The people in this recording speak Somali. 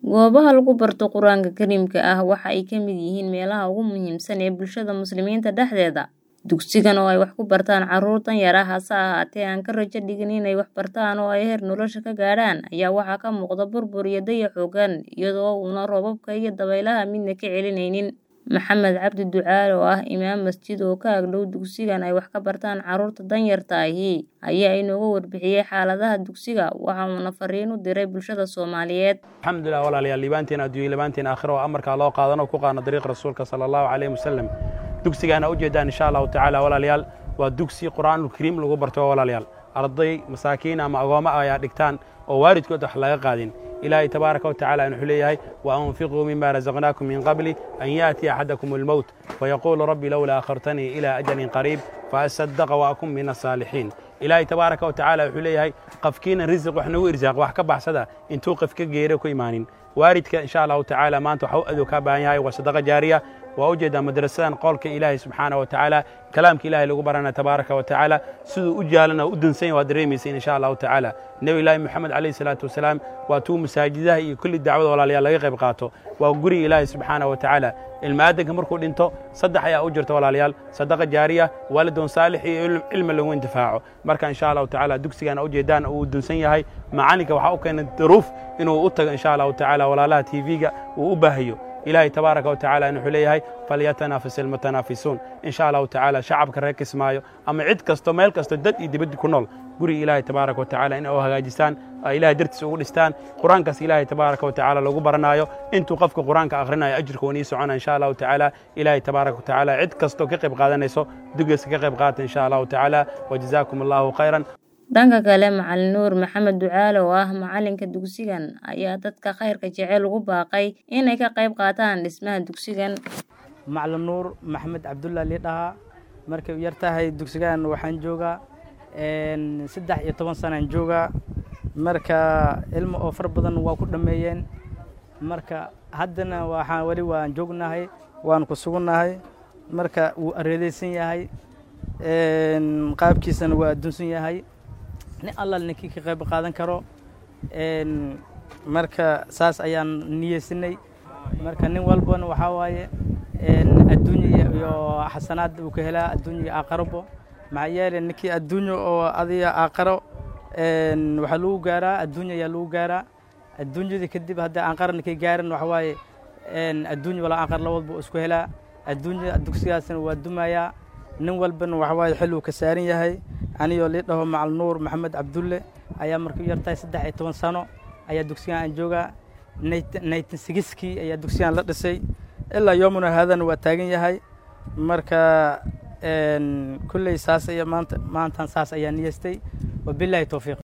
Goobaha lagu barto Qur'aanka Kariimka ah waxa ay ka mid yihiin meelaha ugu muhiimsan ee bulshada Muslimiinta dhexdeeda. Dugsigan oo ay wax ku bartaan carruur danyar ah hase ahaatee aan ka rajo dhigin inay wax bartaan oo ay heer nolosha ka gaadhaan ayaa waxaa ka muuqda burbur iyo dayac xooggan iyadoo uuna roobabka iyo dabaylaha midna ka celinaynin. Maxamed Cabdi Ducaale oo ah imaam masjid oo ka agdhow dugsigan ay wax ka bartaan carruurta danyarta ahi ayaa inooga warbixiyay xaaladaha dugsiga waxa uuna fariin u diray bulshada Soomaaliyeed. alxamdulilah walaalayaal liibaantiin adduunye liibaantiin aakhiro oo amarkaa loo qaadano ku qaadno dariiq rasuulka sala allahu calayhi wasalam dugsigaana ujeedaan insha allahu tacaala walaalayaal waa dugsi qur'aanul kariim lagu barto walaalayaal arday masaakiin ama agoommo ayaa dhigtaan oo waalidkood wax laga qaadin ilaahay tabaaraka watacaala wuxuu leeyahay wa anfiquu mima razaqnaakum min qabli an yaatiya axadakum almowt fayaquulu rabbi lowlaa akhartanii ilaa ajalin qariib faasadaqa wa akun min asaalixiin ilaahay tabaaraka watacaala wuxuu leeyahay qafkiina risiq wax nagu irsaaq wax ka baxsada intuu qaf ka geero ku imaanin waalidka insha allahu tacaala maanta waxa u adow kaa baahan yahay waa sadaqa jaariya waa ujeedaa madrasadan qowlka ilaahay subxaana wa tacaala kalaamka ilaahay lagu barana tabaaraka wa tacaala siduu u jaalana u dansan yahay waa dareemaysa insha allahu tacaala nebi ilaahi moxamed calayhi salaatu wasalaam waa tuu masaajidaha iyo kulli dacwada walaalayaal laga qayb qaato waa guriga ilaahay subxaana wa tacaala ilmaadanka markuu dhinto saddex ayaa u jirta walaalayaal sadaqa jaariya waalidoon saalix iyo cilmi lagu intifaaco marka insha allahu tacaala dugsigana ujeedaan uu dunsan yahay macalinka waxaa u keenay daruuf inuu u tago insha allahu tacaala walaalaha tv-ga uu u baahayo ilaahay tabaaraka wa tacaala wuxuu leeyahay falyatanafas ilmutanaafisuun insha allahu tacaala shacabka reer kismaayo ama cid kasto meel kasto dad iyo dibaddi ku nool guriga ilaahay tabaaraka wa tacaala in u hagaajistaan ilahay dartiisa ugu dhistaan qur-aankaas ilaahay tabaaraka wa tacaala lagu baranaayo intuu qofka qur-aanka akhrinayo ajirka wan ii socona insha allahu tacaala ilaahay tabaaraka wa tacaala cid kastoo ka qayb qaadanayso dugeska ka qayb qaata insha allahu tacaala wajazaakum allahu khayran dhanka kale macalin nuur maxamed ducaale oo ah macalinka dugsigan ayaa dadka khayrka jecel ugu baaqay inay ka qayb qaataan dhismaha dugsigan macalin nuur maxamed cabdulla lii dhahaa markay u yar tahay dugsigan waxaan joogaa saddex iyo toban sanaan joogaa marka ilmo oo far badan waa ku dhammeeyeen marka haddana waxaan weli waan joognahay waan ku sugunnahay marka wuu areedeysan yahay qaabkiisana waa adduunsan yahay nin allal ninkii ka qayb qaadan karo marka saas ayaan niyeysanay marka nin walbana waxaa waaye adduunya iyo xasanaad uu ka helaa adduunya iyo aakarabo maxaa yeelay ninkii adduunyo oo adiga aakaro waxaa lagu gaaraa adduunya ayaa lagu gaaraa adduunyadii kadib haddii aanqara ninkay gaaran waxa waaye adduunya walaa aanqar labadba isku helaa adduunya dugsigaasna waa dumayaa nin walbana waxa waaye xil uu ka saaran yahay anigoo lii dhaho macal nuur maxamed cabdulle ayaa markuu yartahay saddex iyo toban sano ayaa dugsigan aan joogaa naytan sigiskii ayaa dugsigan la dhisay ilaa yoomuna haadana waa taagan yahay marka kulley saas aya maanta maantan saas ayaa niyeystay wabilaahi towfiiq